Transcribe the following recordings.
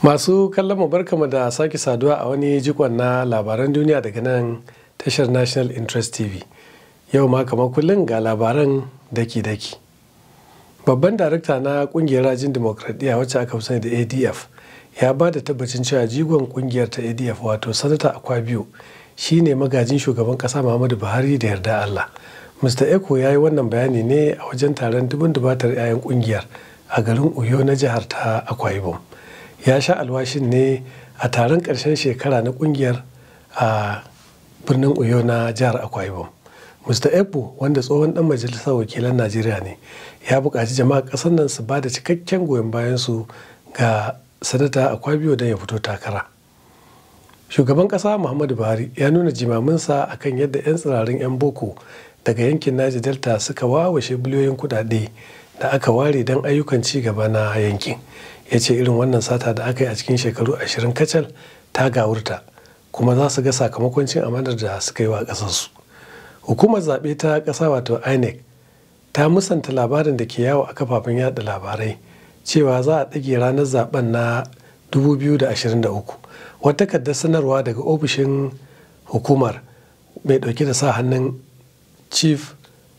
Masu kallon mu barkamu da sake saduwa a wani jikon na labaran duniya daga nan tashar National Interest TV. Yau ma kamar kullum ga labaran daki-daki. Babban darakta na kungiyar rajin demokradiyya wacce aka sani da ADF ya ba da tabbacin cewa jigon kungiyar ta ADF wato Sanata Akwabiyo shi ne magajin shugaban kasa Muhammadu Buhari da yarda Allah. Mr. Eko ya yi wannan bayani ne a wajen taron dubun dubatar 'ya'yan kungiyar a garin Uyo na jihar ta Akwa Ibom. ya sha alwashin ne a taron ƙarshen shekara na ƙungiyar a birnin uyo na jihar akwa ibom mr ebo wanda tsohon dan majalisar wakilan najeriya ne ya buƙaci jama'a ƙasar nan su ba da cikakken goyon bayan su ga sanata akwabiyo don ya fito takara shugaban ƙasa muhammadu buhari ya nuna jimaminsa akan yadda 'yan tsirarin 'yan boko daga yankin naji delta suka wawashe biliyoyin kuɗaɗe da aka ware don ayyukan ci gaba na yankin ya ce irin wannan sata da aka yi a cikin shekaru ashirin kacal ta gawurta kuma za su ga sakamakon cin amanar da suka yi wa ƙasarsu hukumar zaɓe ta ƙasa wato inec ta musanta labarin da ke yawo a kafafen yada labarai cewa za a ɗage ranar zaben na 2023 wata takardar sanarwa daga ofishin hukumar mai ɗauke da sa hannun chief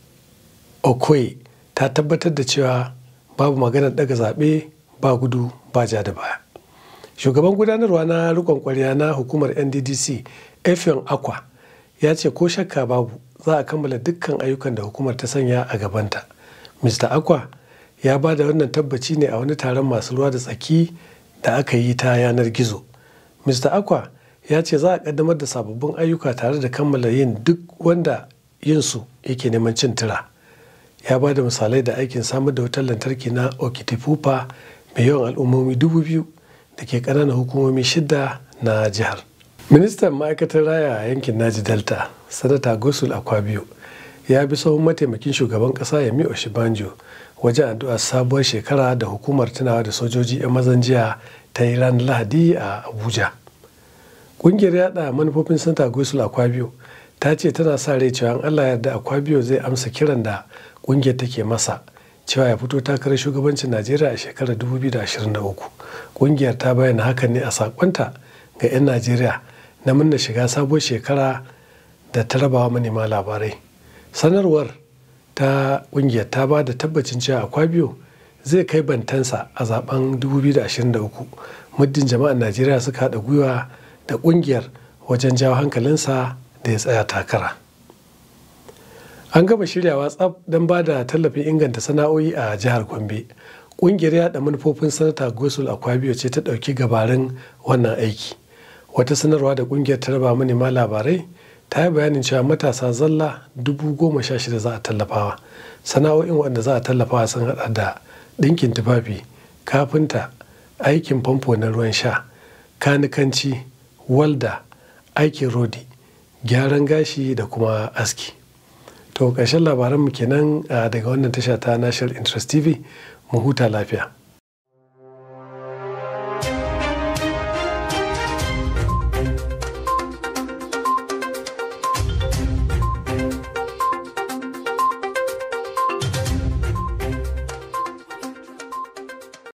okoye ta tabbatar da cewa babu maganar ɗaga zaɓe ba gudu ba ja da baya shugaban gudanarwa na rikon kwarya na hukumar nddc efion akwa ya ce ko shakka babu za a kammala dukkan ayyukan da hukumar ta sanya a gabanta mr akwa ya ba da wannan tabbaci ne a wani taron masu ruwa da tsaki da aka yi ta yanar gizo mr akwa ya ce za a kaddamar da sababbin ayyuka tare da kammala yin duk wanda yinsu yake neman cin tura ya ba da misalai da aikin samar da wutar lantarki na okitipupa mai yawan al'ummomi dubu biyu da ke ƙananan hukumomi shida na jihar. ministan ma'aikatar raya a yankin naji delta sanata gosul akwabiyo ya bi sahun mataimakin shugaban ƙasa yami oshibanjo wajen addu'ar sabuwar shekara da hukumar tunawa da sojoji 'yan mazan jiya ta yi ranar lahadi a abuja ƙungiyar yada manufofin sanata gosul akwabiyo ta ce tana sa rai cewa allah yarda akwabiyo zai amsa kiran da ƙungiyar take masa cewa ya fito takarar shugabancin najeriya a shekarar 2023 kungiyar ta bayyana hakan ne a sakonta ga 'yan najeriya na murna shiga sabuwar shekara da ta rabawa manema labarai sanarwar ta kungiyar ta ba da tabbacin cewa akwabiyo zai kai bantansa a zaben 2023 muddin jama'ar najeriya suka haɗa gwiwa da kungiyar wajen jawo hankalinsa da ya tsaya takara. an gama shiryawa tsaf don ba da tallafin inganta sana'o'i a jihar gombe ƙungiyar yada manufofin sanata gosul akwabiyo ce ta ɗauki gabarin wannan aiki wata sanarwa da ƙungiyar ta raba manema labarai ta yi bayanin cewa matasa zalla dubu goma sha shida za a tallafawa sana'o'in wanda za a tallafawa sun hada da ɗinkin tufafi kafinta aikin famfo na ruwan sha kanikanci walda aikin rodi gyaran gashi da kuma aski to ƙarshen labaranmu kenan daga wannan tasha ta national interest tv mu huta lafiya